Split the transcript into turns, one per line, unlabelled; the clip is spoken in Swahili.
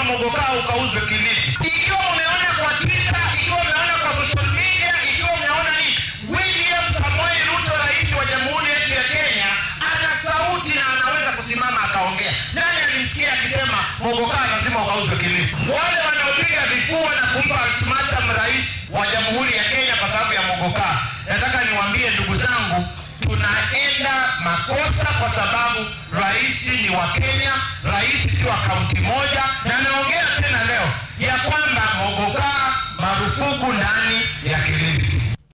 mogokaa ukauzwe Kilifi. Ikiwa umeona kwa Twitter, ikiwa umeona kwa social media, ikiwa umeona nini, William Samoei Ruto, rais wa jamhuri yetu ya Kenya, ana sauti na anaweza kusimama akaongea. Nani alimsikia akisema mogokaa lazima ukauzwe Kilifi? Wale wanaopiga vifua na kumpa ultimatum rais wa jamhuri ya Kenya kwa sababu ya mogokaa, nataka niwaambie ndugu zangu, tunaenda makosa kwa sababu rais ni wa Kenya, rais si wa kaunti moja, na naongea tena leo ya kwamba mogokaa marufuku ndani ya Kilifi.